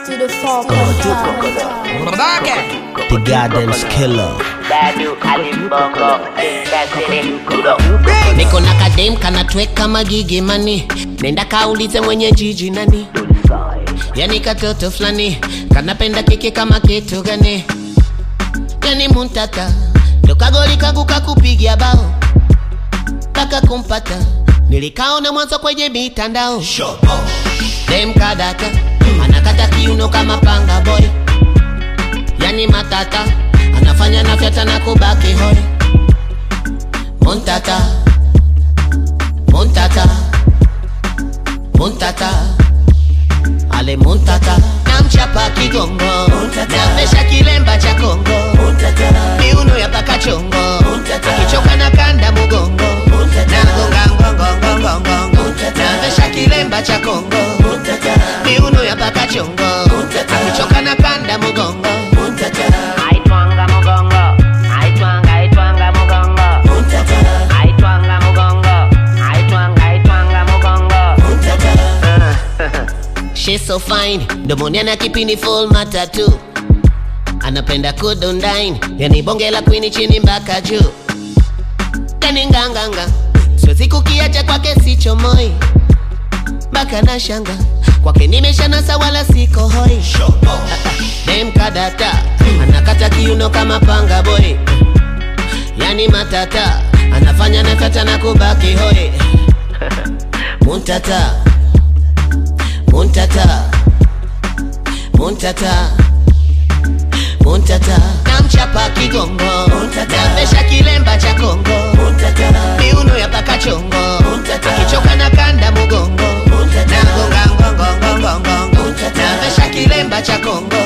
to the four The Gardens Killer. Badu alimbongo Kasiri kudo niko na kadem kanatweka magigi mani nenda kaulize mwenye jiji nani yani katoto fulani kanapenda kiki kama kitu gani yani muntata dokagoli kangu kakupigia bao kaka kumpata nilikaona mwanzo kwenye mitandao dem kadata anakata kiuno kama panga boy yani matata anafanya nafyata na kubaki hoi Montata, Montata, Montata, ale Montata, namchapa kigongo, namesha kilemba cha Kongo, miuno ya paka chongo, akichoka na kanda mugongo, nagonga ngongo ngongo ngongo, namesha kilemba cha Kongo, miuno ya paka chongo, akichoka na kanda mugongo. Aitwanga mugongo Aitwanga aitwanga mugongo Aitwanga mugongo Aitwanga aitwanga mugongo She's so fine, domoni ana kipini full matatu anapenda kudondine, yani bonge la kwini chini mpaka juu, yani nganganga, siwezi kukiacha kwake sichomoi mpaka na shanga kwake nimeshanasa wala siko hoi dem kadata anakata kiuno kama panga boy yani matata anafanya nakata na kubaki hoi muntata muntata muntata muntata namchapa kigongo namesha kilemba cha kongo miuno ya paka chongo akichoka na kanda mugongo nagonga ngongongongongongo namesha kilemba cha kongo